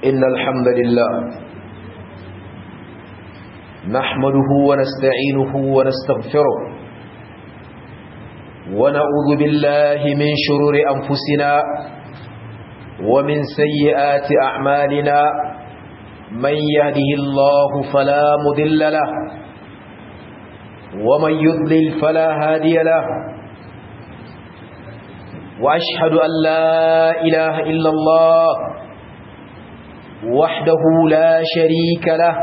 إن الحمد لله نحمده ونستعينه ونستغفره ونعوذ بالله من شرور أنفسنا ومن سيئات أعمالنا من يهده الله فلا مذل له ومن يضلل فلا هادي له وأشهد أن لا إله إلا الله وحده لا شريك له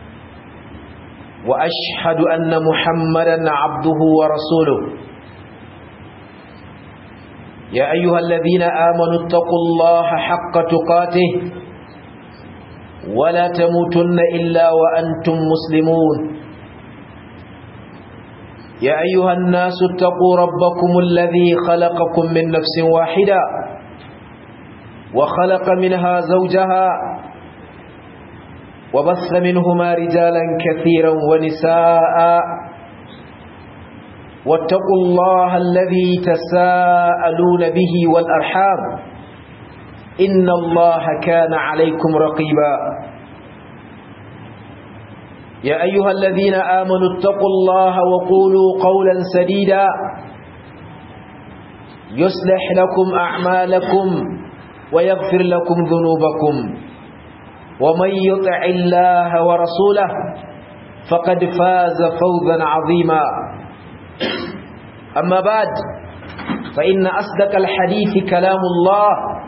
وأشهد أن محمدا عبده ورسوله يا أيها الذين آمنوا اتقوا الله حق تقاته ولا تموتن إلا وأنتم مسلمون يا أيها الناس اتقوا ربكم الذي خلقكم من نفس واحدة وخلق منها زوجها وبث منهما رجالا كثيرا ونساء واتقوا الله الذي تساءلون به والأرحام إن الله كان عليكم رقيبا يا أيها الذين آمنوا اتقوا الله وقولوا قولا سديدا يصلح لكم أعمالكم ويغفر لكم ذنوبكم ومن يطع الله ورسوله فقد فاز فوزا عظيما أما بعد فإن أصدق الحديث كلام الله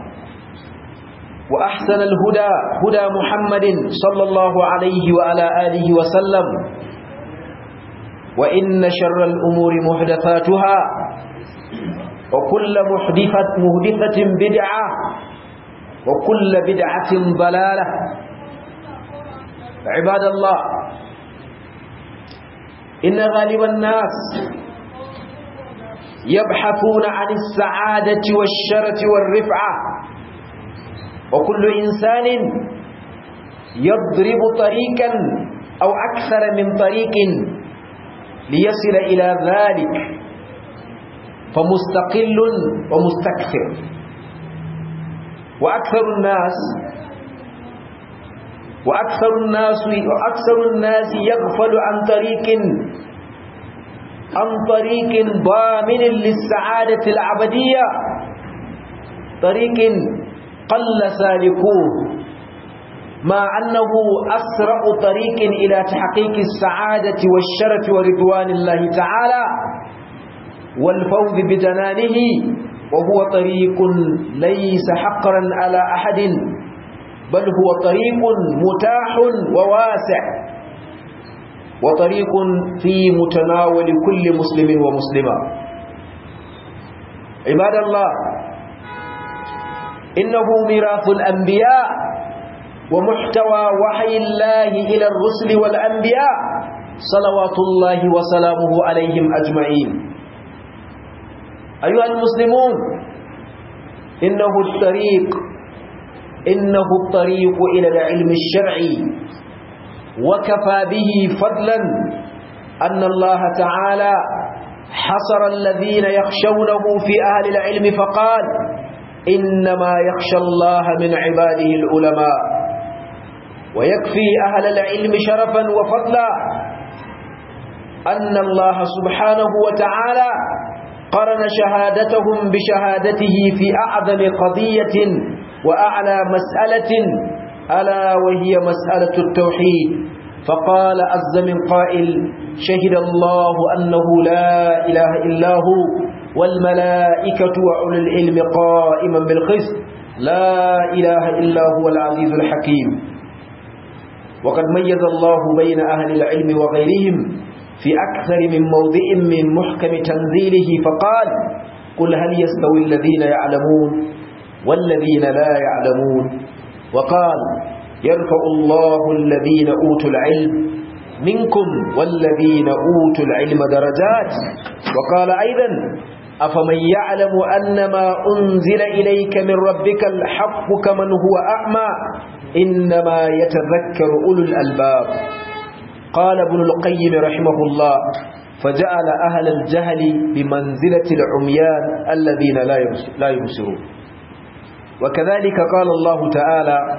وأحسن الهدى هدى محمد صلى الله عليه وعلى آله وسلم وإن شر الأمور محدثاتها وكل محدثة, محدثة بدعة وكل بدعة ضلالة عباد الله إن غالب الناس يبحثون عن السعادة والشرة والرفعة وكل إنسان يضرب طريقا أو أكثر من طريق ليصل إلى ذلك فمستقل ومستكثر وأكثر الناس وأكثر الناس وأكثر الناس يغفل عن طريق عن طريق ضامن للسعادة العبدية طريق قل سالكوه مع أنه أسرع طريق إلى تحقيق السعادة والشرف ورضوان الله تعالى والفوز بجنانه وهو طريق ليس حقرا على أحد بل هو طريق متاح وواسع وطريق في متناول كل مسلم ومسلمة عباد الله إنه ميراث الأنبياء ومحتوى وحي الله إلى الرسل والأنبياء صلوات الله وسلامه عليهم أجمعين أيها المسلمون إنه الطريق إنه الطريق إلى العلم الشرعي وكفى به فضلا أن الله تعالى حصر الذين يخشونه في أهل العلم فقال إنما يخشى الله من عباده العلماء ويكفي أهل العلم شرفا وفضلا أن الله سبحانه وتعالى قرن شهادتهم بشهادته في أعظم قضية وأعلى مسألة ألا وهي مسألة التوحيد فقال عز من قائل شهد الله أنه لا إله إلا هو والملائكة وأولو العلم قائما بالقسط لا إله إلا هو العزيز الحكيم وقد ميز الله بين أهل العلم وغيرهم في أكثر من موضع من محكم تنزيله فقال قل هل يستوي الذين يعلمون والذين لا يعلمون وقال يرفع الله الذين أوتوا العلم منكم والذين أوتوا العلم درجات وقال أيضا أفمن يعلم أن ما أنزل إليك من ربك الحق كمن هو أعمى إنما يتذكر أولو الألباب قال ابن القيم رحمه الله فجعل أهل الجهل بمنزلة العميان الذين لا يبصرون وكذلك قال الله تعالى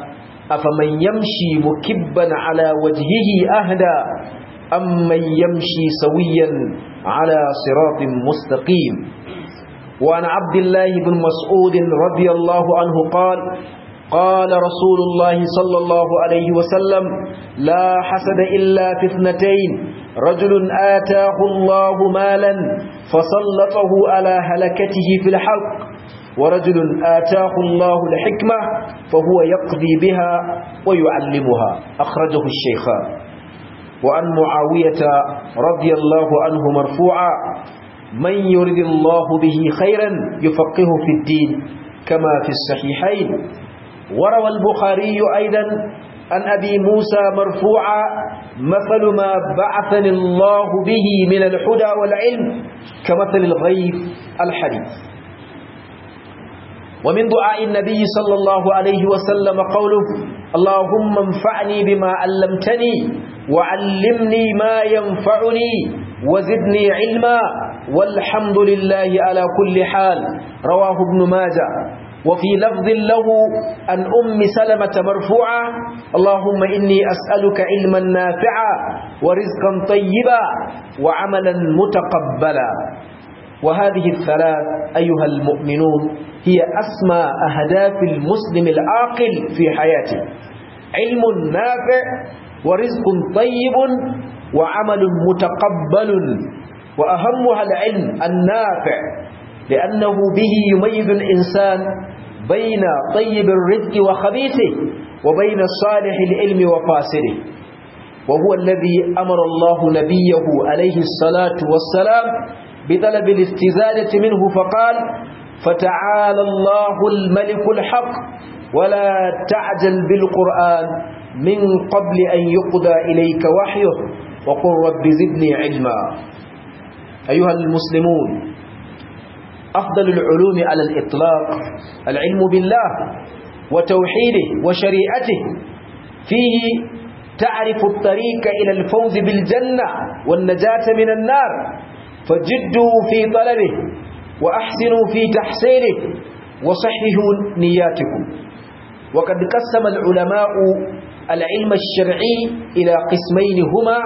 أفمن يمشي مكبا على وجهه أهدى أم من يمشي سويا على صراط مستقيم وعن عبد الله بن مسعود رضي الله عنه قال قال رسول الله صلى الله عليه وسلم لا حسد إلا في اثنتين رجل آتاه الله مالا فسلطه على هلكته في الحق ورجل آتاه الله الحكمة فهو يقضي بها ويعلمها أخرجه الشيخان وعن معاوية رضي الله عنه مرفوعا من يرد الله به خيرا يفقه في الدين كما في الصحيحين وروى البخاري أيضا عن أبي موسى مرفوعا مثل ما بعثني الله به من الحدى والعلم كمثل الغيث الحديث ومن دعاء النبي صلى الله عليه وسلم قوله اللهم انفعني بما علمتني وعلمني ما ينفعني وزدني علما والحمد لله على كل حال رواه ابن ماجه وفي لفظ له عن أم سلمة مرفوعة اللهم إني أسألك علما نافعا ورزقا طيبا وعملا متقبلا وهذه الثلاث أيها المؤمنون هي أسمى أهداف المسلم العاقل في حياته علم نافع ورزق طيب وعمل متقبل وأهمها العلم النافع لأنه به يميز الإنسان بين طيب الرزق وخبيثه وبين صالح العلم وفاسده وهو الذي أمر الله نبيه عليه الصلاة والسلام بطلب الاستزادة منه فقال فتعالى الله الملك الحق ولا تعجل بالقرآن من قبل أن يقضى إليك وحيه وقل رب زدني علما أيها المسلمون أفضل العلوم على الإطلاق العلم بالله وتوحيده وشريعته فيه تعرف الطريق إلى الفوز بالجنة والنجاة من النار فجدوا في طلبه وأحسنوا في تحصيله وصححوا نياتكم وقد قسم العلماء العلم الشرعي إلى قسمين هما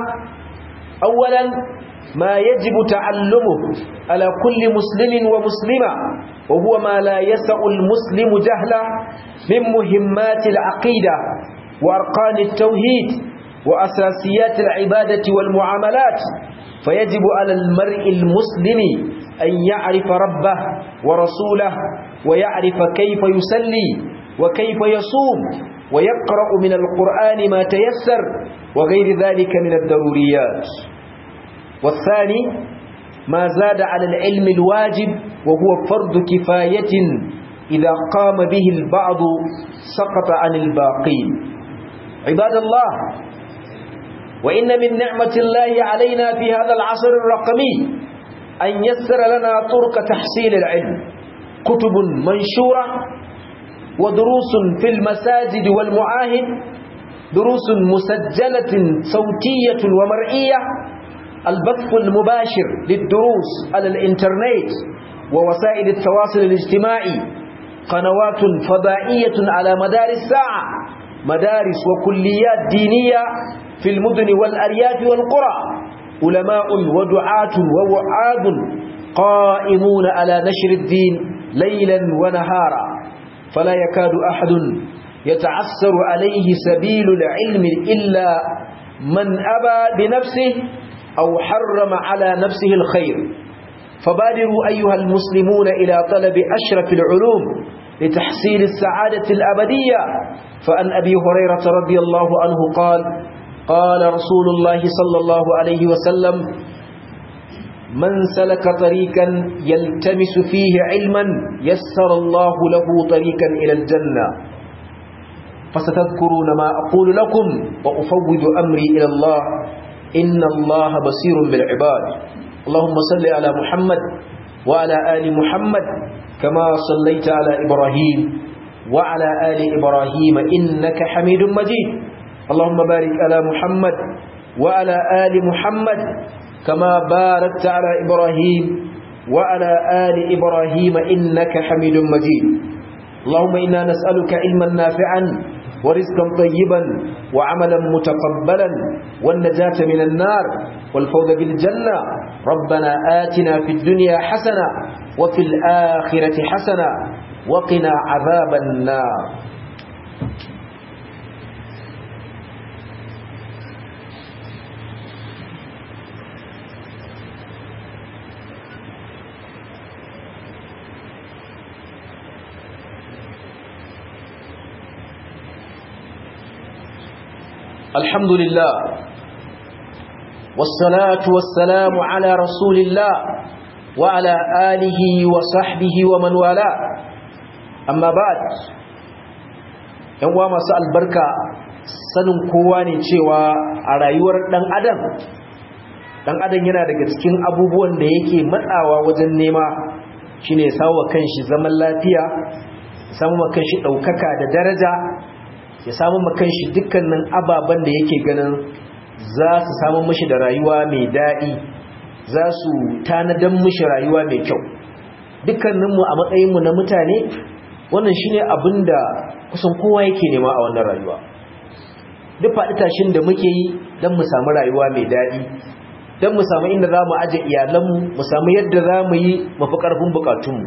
أولا ما يجب تعلمه على كل مسلم ومسلمة وهو ما لا يسع المسلم جهله من مهمات العقيدة وأرقان التوحيد وأساسيات العبادة والمعاملات فيجب على المرء المسلم أن يعرف ربه ورسوله ويعرف كيف يسلي وكيف يصوم ويقرأ من القرآن ما تيسر وغير ذلك من الضروريات والثاني ما زاد على العلم الواجب وهو فرض كفاية إذا قام به البعض سقط عن الباقين عباد الله وإن من نعمة الله علينا في هذا العصر الرقمي أن يسر لنا طرق تحصيل العلم كتب منشورة ودروس في المساجد والمعاهد دروس مسجلة صوتية ومرئية البث المباشر للدروس على الانترنت ووسائل التواصل الاجتماعي قنوات فضائية على مدار الساعة مدارس وكليات دينية في المدن والأرياف والقرى علماء ودعاة ووعاظ قائمون على نشر الدين ليلا ونهارا فلا يكاد أحد يتعسر عليه سبيل العلم إلا من أبى بنفسه أو حرم على نفسه الخير فبادروا أيها المسلمون إلى طلب أشرف العلوم لتحصيل السعادة الأبدية فأن أبي هريرة رضي الله عنه قال قال رسول الله صلى الله عليه وسلم من سلك طريقا يلتمس فيه علما يسر الله له طريقا إلى الجنة فستذكرون ما أقول لكم وأفوض أمري إلى الله إن الله بصير بالعباد اللهم صل على محمد وعلى آل محمد كما صليت على إبراهيم وعلى آل إبراهيم إنك حميد مجيد اللهم بارك على محمد وعلى آل محمد كما باركت على إبراهيم وعلى آل إبراهيم إنك حميد مجيد اللهم إنا نسألك علما نافعا ورزقا طيبا وعملا متقبلا والنجاة من النار والفوز بالجنة ربنا آتنا في الدنيا حسنة وفي الآخرة حسنة وقنا عذاب النار الحمد لله والصلاة والسلام على رسول الله وعلى آله وصحبه ومن والاه أما بعد ‘yan uwa masu albarka sanin kowa ne cewa a rayuwar ɗan adam ɗan adam yana daga cikin abubuwan da yake matsawa wajen nema shine ya samu kanshi zaman lafiya samu kanshi ɗaukaka da daraja ya samu makanshi dukkanin ababen da yake ganin za su samu mashi da rayuwa mai daɗi za su tanadan mashi rayuwa mai kyau dukkaninmu a matsayinmu na mutane wannan shi ne abin da kusan kowa yake nema a wannan rayuwa duk faɗi tashin da muke yi don mu samu rayuwa mai daɗi don mu samu inda za mu aje iyalanmu mu samu yadda za mu yi mafi ƙarfin buƙatunmu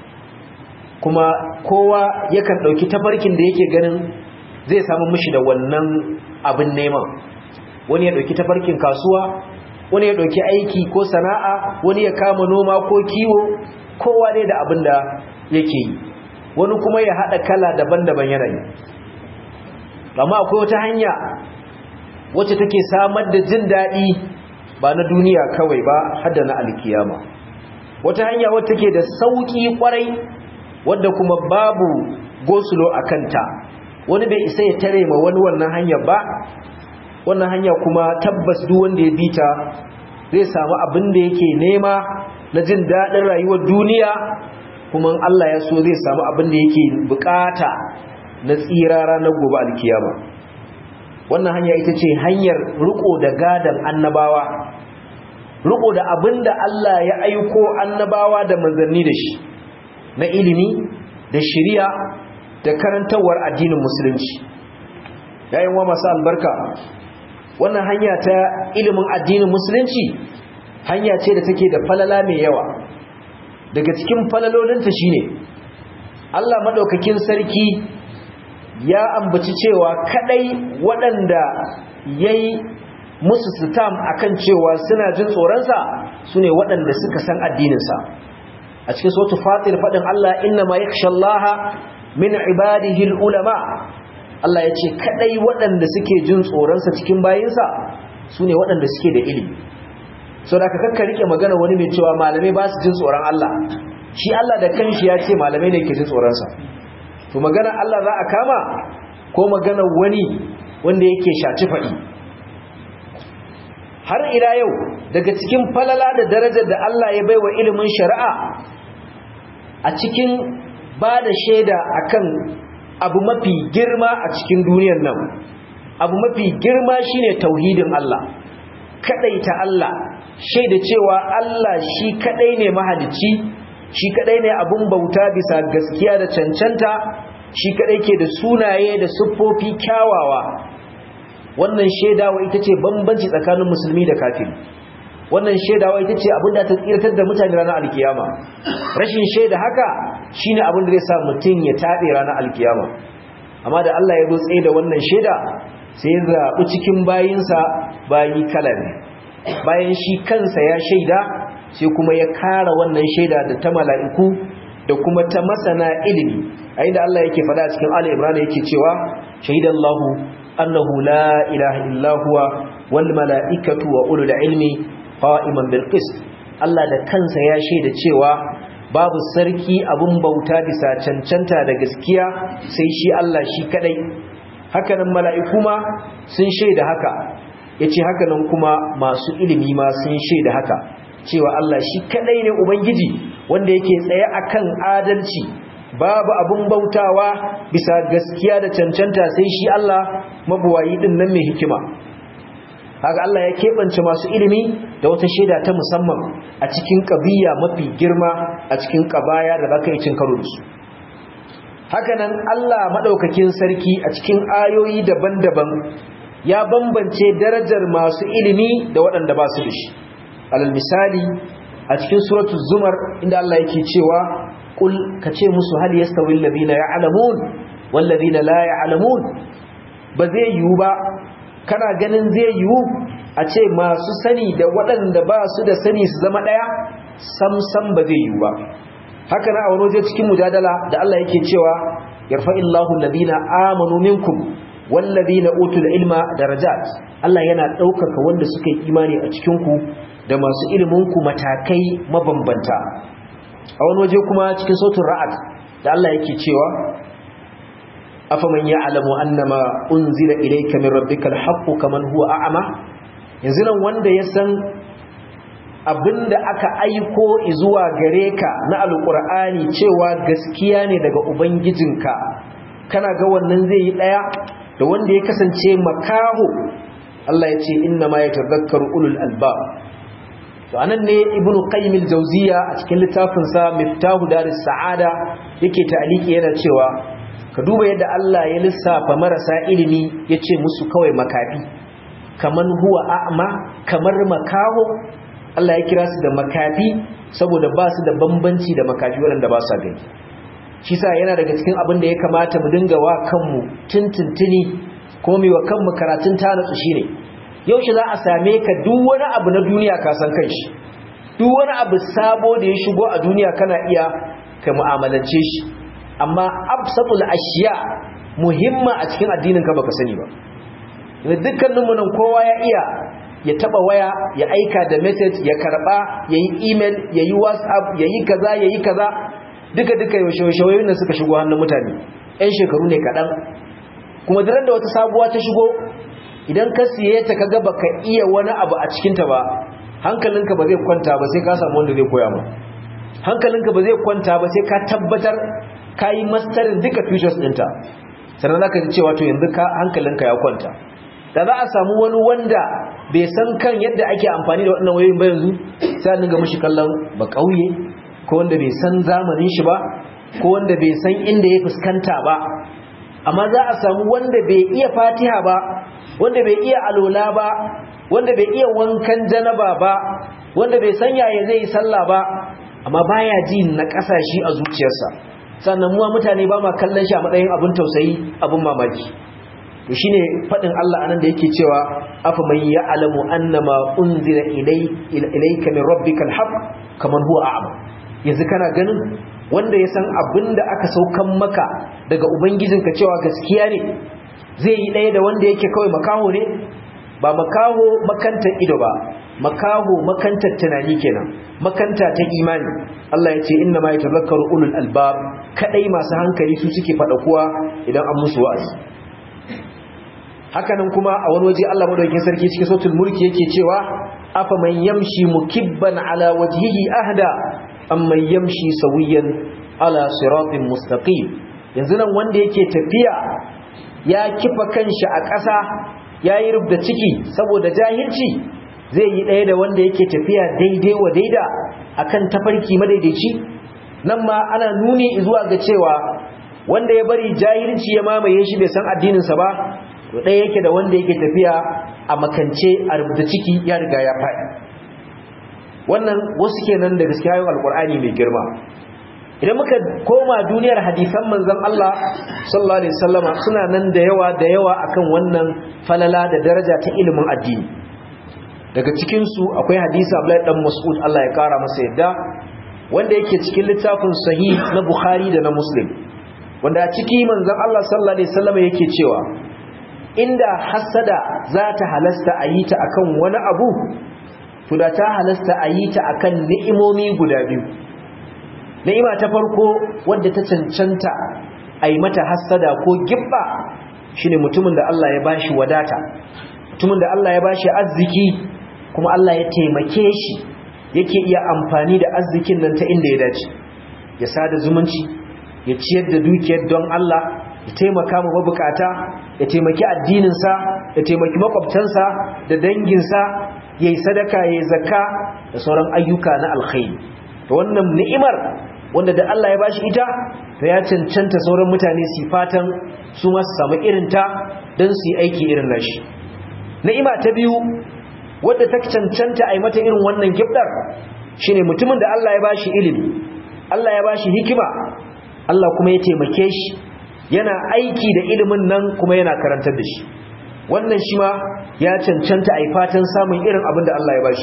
kuma kowa yakan ɗauki tafarkin da yake ganin zai samu mishi da wannan abin neman wani ya dauki tafarkin kasuwa wani ya dauki aiki ko sana'a wani ya kama noma ko kiwo kowa ne da abin da yake yi wani kuma ya hada kala daban-daban yanayi amma akwai wata hanya wacce take samar da jin daɗi ba na duniya kawai ba har da na alkiyama wata hanya wacce take da sauki kwarai wadda kuma babu gosulo a kanta wani bai isa ya tare ma wani wannan hanya ba wannan hanya kuma tabbas duk wanda ya bita zai samu abin da yake nema na jin daɗin rayuwar duniya kuma Allah ya so zai samu abin da yake bukata na tsira ranar gobe alkiyama wannan hanya ita ce hanyar riko da gadan annabawa riko da abin da Allah ya aiko annabawa da manzanni da shi na ilimi da shiriya da karantawar addinin musulunci yayin wa masu albarka wannan hanya ta ilimin addinin musulunci hanya ce da take da falala mai yawa daga cikin falalolinta shine Allah madaukakin sarki ya ambaci cewa kadai waɗanda yayi musu sitam akan cewa suna jin tsoronsa sune waɗanda suka san addininsa a cikin suratul fatir faɗin Allah inna ma yakhshallaha min ibadihi ulama Allah ya ce kadai waɗanda suke jin tsoronsa cikin bayinsa su ne waɗanda suke da ilimi so da ka kakka rike magana wani mai cewa malamai ba su jin tsoron Allah shi Allah da kanshi ya ce malamai ne ke jin tsoronsa to magana Allah za a kama ko magana wani wanda yake shaci faɗi har ila yau daga cikin falala da darajar da Allah ya baiwa ilimin shari'a a cikin ba da shaida akan abu mafi girma a cikin duniyar nan abu mafi girma shine tauhidin Allah ta Allah shaida cewa Allah shi kadai ne mahalicci shi kadai ne abun bauta bisa gaskiya da cancanta shi kadai ke da sunaye da siffofi kyawawa wannan shaidawa ita ce bambanci tsakanin musulmi da kafiri wannan shaidawa ita ce abin da ta tsirtar da mutane ranar alkiyama rashin shaida haka shine abin da zai sa mutum ya taɓe ranar alkiyama amma da Allah ya rotse da wannan shaida sai ya zaɓi cikin bayinsa bayi kala ne bayan shi kansa ya shaida sai kuma ya kara wannan shaida da ta mala'iku da kuma ta masana ilimi a inda Allah yake faɗa cikin Ali Imran yake cewa shahidallahu annahu la ilaha illa huwa wal mala'ikatu wa ulul ilmi qa'iman bil qist Allah da kansa ya shaida cewa babu sarki abun bauta bisa cancanta da gaskiya sai shi Allah shi kadai hakanan mala'iku ma sun shaida haka yace hakanan kuma masu ilimi ma sun shaida haka cewa Allah shi kadai ne ubangiji wanda yake tsaye akan adalci babu abun bautawa bisa gaskiya da cancanta sai shi Allah mabuwayi din nan mai hikima haka Allah ya keɓance masu ilimi da wata shaida ta musamman a cikin ƙabiya mafi girma a cikin ƙabaya da baka yi cin karo da su hakanan Allah madaukakin sarki a cikin ayoyi daban-daban ya bambance darajar masu ilimi da waɗanda ba su da shi alal misali a cikin suratul zumar inda Allah yake cewa kul kace musu hal yastawi alladhina ya'lamun wal ladina la ya'lamun ba zai yiwu ba kana ganin zai yiwu a ce masu sani da waɗanda ba su da sani su zama ɗaya sam sam ba zai yiwu ba haka na a wani waje cikin mujadala da Allah yake cewa yarfa'illahu alladhina amanu minkum wallazina utul ilma darajat Allah yana ɗaukaka wanda suka yi imani a cikin ku da masu ilimin ku matakai mabambanta a wani waje kuma cikin sautin ra'ad da Allah yake cewa afaman ya'lamu annama unzila ilayka min rabbikal haqqu kaman huwa a'ma yanzu nan wanda ya san abinda aka aiko zuwa gare ka na alqur'ani cewa gaskiya ne daga ubangijinka kana ga wannan zai yi daya da wanda ya kasance makaho Allah ya ce inna ma yatadhakkaru ulul albab to anan ne ibnu qayyim al-jawziya a cikin littafin sa miftahu daris sa'ada yake ta'aliki yana cewa ka duba yadda Allah ya lissafa marasa ilimi yace musu kawai makafi kaman huwa a'ma kamar makaho Allah ya kira su da makafi saboda ba su da bambanci da makafi waɗanda ba sa gani shi sa yana daga cikin abin da ya kamata mu dinga wa kanmu tuntuntuni ko mai wa kanmu karatun tanatsu shine yaushe za a same ka duk wani abu na duniya ka san kanshi duk wani abu sabo da ya shigo a duniya kana iya ka mu'amalance shi amma absatul ashiya muhimma a cikin addinin ka baka sani ba dukkanin mu nan kowa ya iya ya taba waya ya aika da message ya karba yayi email yayi whatsapp yayi kaza yayi kaza duka duka yaushe wayoyin nan suka shigo hannun mutane ɗan shekaru ne kaɗan kuma da da wata sabuwa ta shigo idan ka siye ta kaga baka iya wani abu a cikinta ba hankalinka ba zai kwanta ba sai ka samu wanda zai koya ma hankalinka ba zai kwanta ba sai ka tabbatar ka yi mastarin duka features ɗinta sannan za ka ji cewa to yanzu ka hankalinka ya kwanta da za a samu wani wanda bai san kan yadda ake amfani da waɗannan wayoyin ba yanzu sai an dinga mishi kallon ba ƙauye ko wanda bai san zamanin shi ba ko wanda bai san inda ya fuskanta ba amma za a samu wanda bai iya fatiha ba wanda bai iya alola ba wanda bai iya wankan janaba ba wanda bai san yaya zai yi sallah ba amma baya ji na kasashe a zuciyarsa sannan muwa mutane ba ma kallon shi a matsayin abin tausayi abin mamaki to shine fadin Allah anan da yake cewa afa man ya'lamu annama unzila ilayka min rabbikal haqq kaman huwa a'ma yanzu kana ganin wanda ya san abin da aka saukan maka daga ubangijinka cewa gaskiya ne zai yi ɗaya da wanda yake kawai makaho ne ba makaho makantar ido ba makaho makantar tunani kenan makanta ta imani Allah ya ce inna ma yatazakkaru ulul albab kadai masu hankali su suke fada kuwa idan an musu wa'azi hakanan kuma a wani waje Allah madaukakin sarki cikin sautul mulki yake cewa afa man yamshi mukibban ala wajhihi ahda amman yamshi sawiyan ala siratin mustaqim yanzu nan wanda yake tafiya ya kifa kanshi a ƙasa yayi rubda ciki saboda jahilci zai yi ɗaya da wanda yake tafiya daidai wa daida akan tafarki madaidaici nan ma ana nuni zuwa ga cewa wanda ya bari jahilci ya mamaye shi bai san addininsa ba to ɗaya yake da wanda yake tafiya a makance a rubuta ciki ya riga ya faɗi wannan wasu kenan da gaskiya yin alkur'ani mai girma idan muka koma duniyar hadisan manzon Allah sallallahu alaihi wasallama suna nan da yawa da yawa akan wannan falala da daraja ta ilimin addini daga cikin su akwai hadisi Abdullahi dan Mas'ud Allah ya kara masa yadda wanda yake cikin littafin sahih na Bukhari da na Muslim wanda a ciki manzon Allah sallallahu alaihi wasallama yake cewa inda hasada za ta halasta a yi ta akan wani abu to da ta halasta a yi ta akan ni'imomi guda biyu ni'ima ta farko wadda ta cancanta a yi mata hasada ko gibba shine mutumin da Allah ya bashi wadata mutumin da Allah ya bashi arziki kuma Allah ya taimake shi yake iya amfani da arzikin nan ta inda ya dace ya sada zumunci ya ciyar da dukiyar don Allah ya taimaka ma mabukata ya taimaki addininsa ya taimaki makwabtansa da danginsa ya yi sadaka ya yi zakka da sauran ayyuka na alkhairi da wannan ni'imar wanda da Allah ya bashi ita to ya cancanta sauran mutane su fatan su ma su samu irin ta don su yi aiki irin nashi ni'ima ta biyu wadda ta cancanta a yi mata irin wannan gifdar shine mutumin da Allah ya bashi ilimi Allah ya bashi hikima Allah kuma ya taimake shi yana aiki da ilimin nan kuma yana karantar da shi wannan shi ma ya cancanta a yi fatan samun irin abin da Allah ya bashi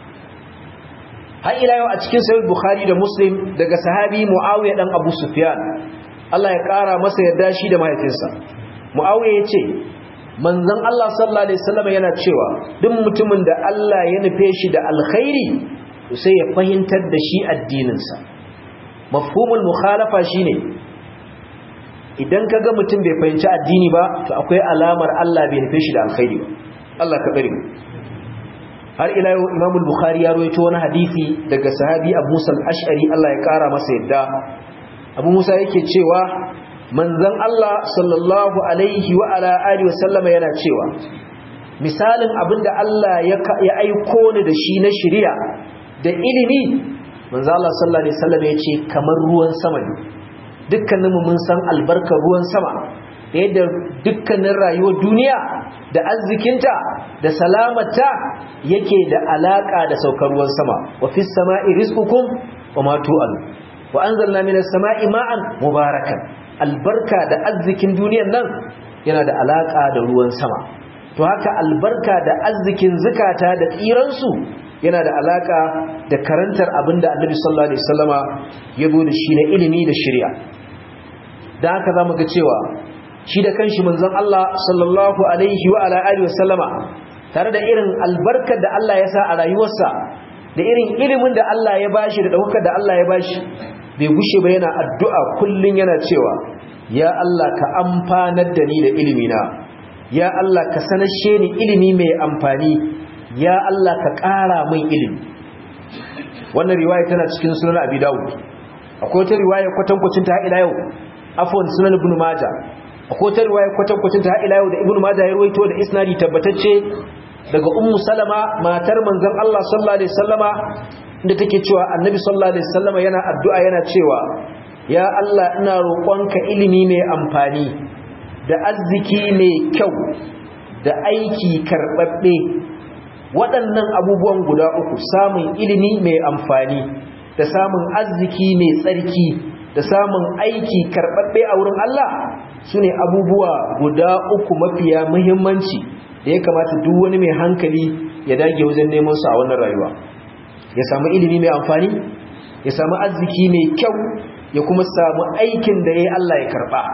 har ila yau a cikin sahih bukhari da muslim daga sahabi muawiya dan abu sufyan Allah ya kara masa yarda shi da mahaifinsa muawiya yace manzon Allah sallallahu alaihi wasallam yana cewa duk mutumin da Allah ya nufe shi da alkhairi to sai ya fahimtar da shi addininsa mafhumul mukhalafa shine idan kaga mutum bai fahimci addini ba to akwai alamar Allah bai nufe shi da alkhairi ba Allah ka bari har ila yau Imam al-Bukhari ya rawaito wani hadisi daga sahabi Abu Musa al-Ash'ari Allah ya kara masa yadda Abu Musa yake cewa manzon Allah sallallahu alaihi wa ala alihi wa sallama yana cewa misalin abinda Allah ya aiko ni da shi na shari'a da ilimi manzo Allah sallallahu alaihi wasallam ya ce kamar ruwan sama ne dukkaninmu mun san albarkar ruwan sama yadda dukkanin rayuwar duniya da arzikinta da salamarta yake da alaka da saukar ruwan sama wa fis sama'i rizqukum wa ma tu'al wa anzalna minas sama'i ma'an mubarakan albarka da arzikin duniyar nan yana da alaka da ruwan sama to haka albarka da arzikin zukata da tsiransu yana da alaka da karantar abinda annabi sallallahu alaihi wasallama ya zo da shi na ilimi da shari'a da haka zamu ga cewa shi da kanshi manzon Allah sallallahu alaihi wa ala alihi wasallama tare da irin albarkar da Allah ya sa a rayuwarsa da irin ilimin da Allah ya bashi da daukar da Allah ya bashi bai gushe ba yana addu'a kullun yana cewa ya Allah ka amfanar da ni da ilimina ya Allah ka sanashe ni ilimi mai amfani ya Allah ka ƙara min ilimi wannan riwaya tana cikin sunan abi dawud akwai wata riwaya kwatankwacin ta ila yau afwan sunan ibn majah akwai wata riwaya kwatankwacin ta ila yau da ibn majah ya ruwaito da isnadi tabbatacce daga ummu salama matar manzon Allah sallallahu alaihi wasallama inda take cewa annabi sallallahu alaihi wasallama yana addu'a yana cewa ya Allah ina roƙonka ilimi mai amfani da arziki mai kyau da aiki karɓaɓɓe waɗannan abubuwan guda uku samun ilimi mai amfani da samun arziki mai tsarki da samun aiki karɓaɓɓe a wurin Allah su ne abubuwa guda uku mafiya muhimmanci da ya kamata duk wani mai hankali ya dage wajen neman su a wannan rayuwa ya samu ilimi mai amfani ya samu arziki mai kyau ya kuma samu aikin da ya yi Allah ya karɓa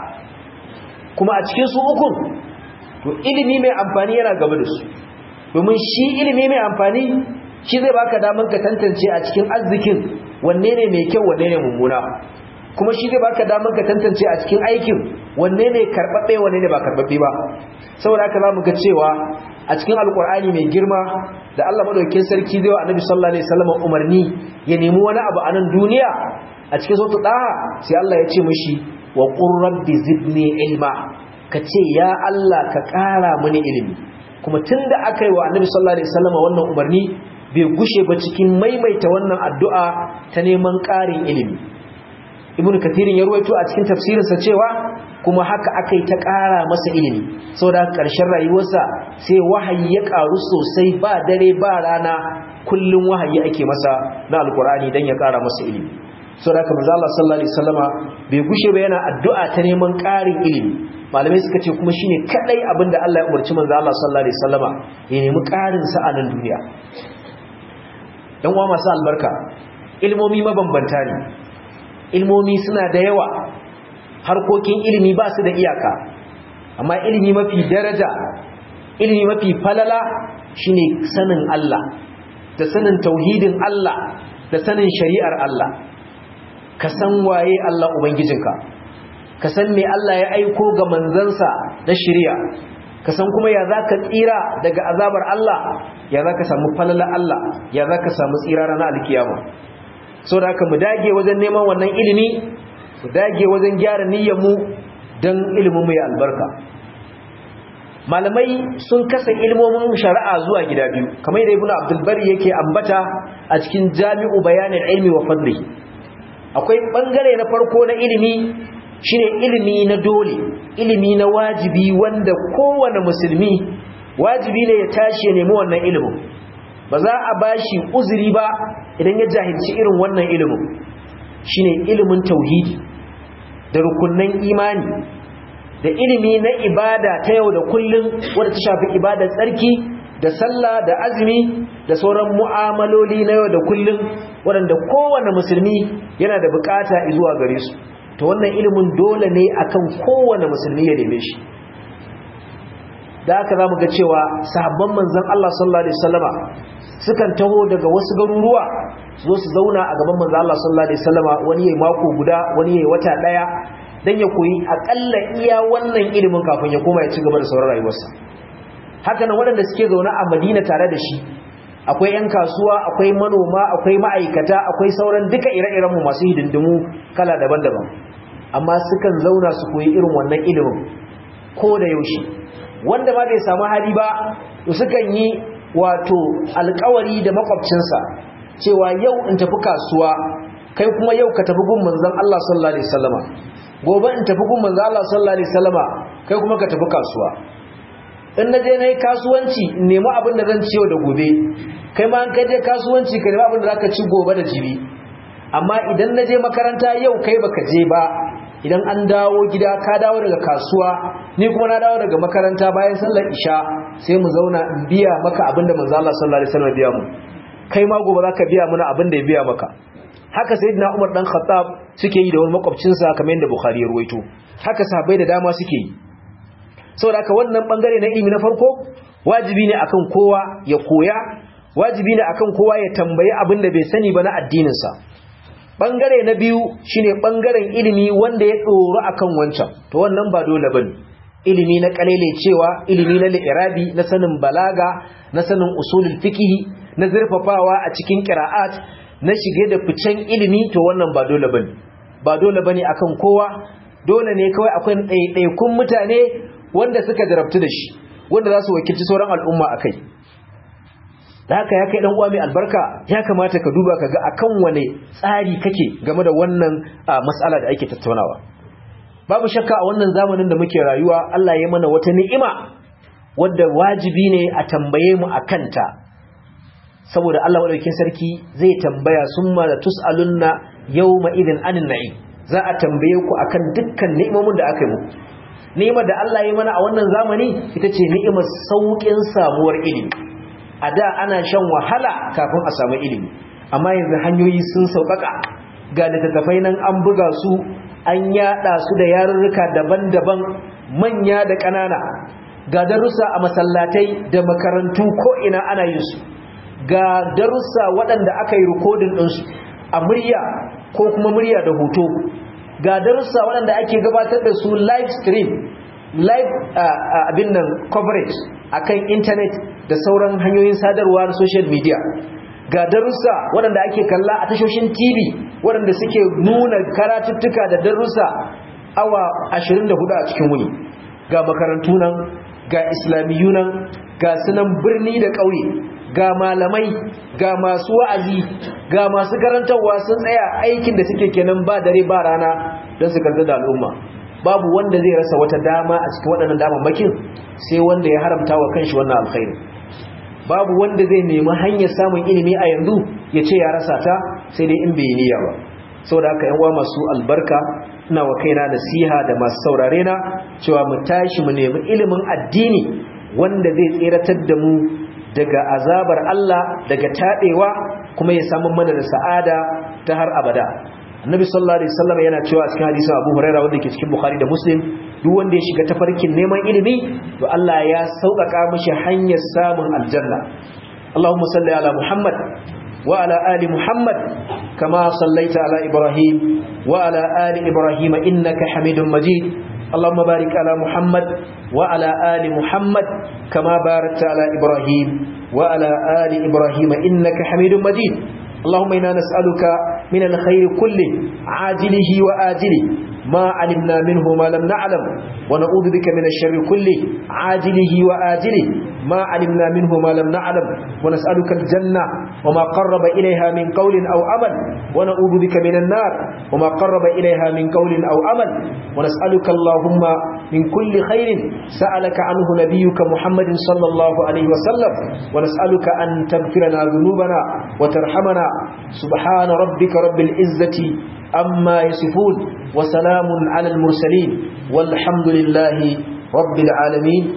kuma a cikin su ukun to ilimi mai amfani yana gaba da su domin shi ilimi mai amfani shi zai baka damar ka tantance a cikin arzikin wanne ne mai kyau wanne ne mummuna kuma shi zai baka damar ka tantance a cikin aikin wanne ne karɓaɓɓe wanne ne ba karɓaɓɓe ba saboda haka za mu ga cewa a cikin alkur'ani mai girma da Allah madaukakin sarki zai wa annabi sallallahu alaihi wasallam umarni ya nemi wani abu a nan duniya a cikin sautu daha sai Allah ya ce mishi wa qur rabbi zidni ilma ka ce ya Allah ka ƙara mini ilimi kuma tunda aka yi wa annabi sallallahu alaihi wasallam wannan umarni bai gushe ba cikin maimaita wannan addu'a ta neman ƙarin ilimi ibn kathirin ya ruwaito a cikin tafsirinsa cewa kuma haka aka yi ta ƙara masa ilimi saboda ƙarshen rayuwarsa sai wahayi ya ƙaru sosai ba dare ba rana kullum wahayi ake masa na alkur'ani don ya ƙara masa ilimi saboda haka manzo Allah sallallahu alaihi wasallama bai gushe ba yana addu'a ta neman ƙarin ilimi malamai suka ce kuma shine kadai abinda Allah ya umarci manzo Allah sallallahu alaihi wasallama ya nemi ƙarin sa a nan duniya dan uwa masu albarka ilmomi mabambanta ne ilmomi suna da yawa harkokin ilimi ba su da iyaka amma ilimi mafi daraja ilimi mafi falala shine sanin Allah da sanin tauhidin Allah da sanin shari'ar Allah ka san waye Allah ubangijinka ka san me Allah ya aiko ga manzansa na shari'a ka san kuma ya zaka tsira daga azabar Allah ya zaka samu falala Allah ya zaka samu tsira ranar alkiyama so da haka mu dage wajen neman wannan ilimi mu dage wajen gyara niyyarmu don ilimin mu ya albarka malamai sun kasa ilmomin shari'a zuwa gida biyu kamar da ibnu abdul bari yake ambata a cikin jami'u bayanin ilmi wa fadli akwai bangare na farko na ilimi shine ilimi na dole ilimi na wajibi wanda kowane musulmi wajibi ne ya tashi ya nemi wannan ilimin ba za a bashi uzuri ba idan ya jahilci irin wannan ilimin shine ilimin tauhidi da rukunnan imani da ilimi na ibada ta yau da kullum wadda ta shafi ibadar tsarki da sallah da azumi da sauran mu'amaloli na yau da kullum waɗanda kowane musulmi yana da bukata zuwa gare su to wannan ilimin dole ne akan kowane musulmi ya neme shi da haka zamu ga cewa sahabban manzon Allah sallallahu alaihi wasallama sukan taho daga wasu garuruwa zo su zauna a gaban manzon Allah sallallahu alaihi wasallama wani yayi mako guda wani yayi wata daya dan ya koyi akalla iya wannan ilimin kafin ya koma ya ci gaba da sauran rayuwarsa haka nan waɗanda suke zaune a Madina tare da shi akwai 'yan kasuwa akwai manoma akwai ma'aikata akwai sauran duka ire-iren mu masu hidindimu kala daban-daban amma sukan zauna su koyi irin wannan ilimin ko da yaushe wanda ma bai samu hali ba to sukan yi wato alkawari da makwabcinsa cewa yau in tafi kasuwa kai kuma yau ka tafi gun manzon Allah sallallahu alaihi wasallama gobe in tafi gun manzon Allah sallallahu alaihi wasallama kai kuma ka tafi kasuwa in naje nayi kasuwanci in nemi abin da zan ciyo da gobe kai ma an kai je kasuwanci ka nemi abin da zaka ci gobe da jibi amma idan naje makaranta yau kai baka je ba idan an dawo gida ka dawo daga kasuwa ni kuma na dawo daga makaranta bayan sallar isha sai mu zauna in biya maka abinda manzo Allah sallallahu alaihi wasallam biya mu kai ma gobe zaka biya mana abinda ya biya maka haka sayyidina Umar dan Khattab suke yi da wani makwabcin sa kamar yadda Bukhari ya ruwaito haka sahabbai da dama suke yi saboda haka wannan bangare na ilimi na farko wajibi ne akan kowa ya koya wajibi ne akan kowa ya tambayi abinda bai sani ba na addinin sa bangare na biyu shine bangaren ilimi wanda ya tsoro akan wancan to wannan ba dole bane ilimi na kalele cewa ilimi na li'irabi na sanin balaga na sanin usulul fiqh na zurfafawa a cikin qira'at na shige da ficen ilimi to wannan ba dole bane ba dole bane akan kowa dole ne kawai akwai ɗaiɗaikun mutane wanda suka jarabtu da shi wanda za su wakilci sauran al'umma akai da haka ya kai dan uwa mai albarka ya kamata ka duba ka ga akan wane tsari kake game da wannan mas'ala da ake tattaunawa babu shakka a wannan zamanin da muke rayuwa Allah ya mana wata ni'ima wadda wajibi ne a tambaye mu akanta saboda Allah madaukakin sarki zai tambaya summa la tusalunna yawma idin anin na'im za a tambaye ku akan dukkan ni'imomin da aka yi muku ni'imar da Allah ya mana a wannan zamani ita ce ni'imar saukin samuwar ilimi a da ana shan wahala kafin a samu ilimi amma yanzu hanyoyi sun sauƙaƙa ga littattafai nan an buga su an yada su da yarurruka daban-daban manya da ƙanana ga darussa a masallatai da makarantu ko ina ana yin su ga darussa waɗanda aka yi rikodin ɗinsu a murya ko kuma murya da hoto ga darussa waɗanda ake gabatar da su live stream live abin nan coverage akan internet da sauran hanyoyin sadarwa na social media ga darussa waɗanda ake kalla a tashoshin TV waɗanda suke nuna karatuttuka da darussa awa 24 a cikin wuni ga makarantu nan ga islamiyu nan ga sunan birni da ƙauye ga malamai ga masu wa'azi ga masu karantarwa sun tsaya aikin da suke kenan ba dare ba rana don su karanta da al'umma babu wanda zai rasa wata dama a cikin waɗannan damammakin sai wanda ya haramta wa kanshi wannan alkhairi babu wanda zai nemi hanyar samun ilimi a yanzu ya ce ya rasa ta sai dai in bai niyya ba saboda haka yan uwa masu albarka ina wa kaina nasiha da masu saurare na cewa mu tashi mu nemi ilimin addini wanda zai tseratar da mu daga azabar Allah daga taɗewa kuma ya samu mana da sa'ada ta har abada annabi sallallahu alaihi wasallam yana cewa cikin hadisin Abu Hurairah wanda ke cikin Bukhari da Muslim duk wanda ya shiga tafarkin neman ilimi to Allah ya sauƙaƙa mishi hanyar samun aljanna Allahumma salli ala Muhammad wa ala ali Muhammad kama sallaita ala Ibrahim wa ala ali Ibrahim innaka Hamidum Majid اللهم بارك على محمد وعلى آل محمد كما باركت على إبراهيم وعلى آل إبراهيم إنك حميد مجيد اللهم إنا نسألك من الخير كله عاجله وآجله ما علمنا منه ما لم نعلم ونعوذ بك من الشر كله عاجله وآجله ما علمنا منه ما لم نعلم ونسألك الجنة وما قرب إليها من قول أو عمل ونعوذ بك من النار وما قرب إليها من قول أو عمل ونسألك اللهم من كل خير سألك عنه نبيك محمد صلى الله عليه وسلم ونسألك أن تغفرنا ذنوبنا وترحمنا سبحان ربك رب العزة أما يصفون وسلام على المرسلين والحمد لله رب العالمين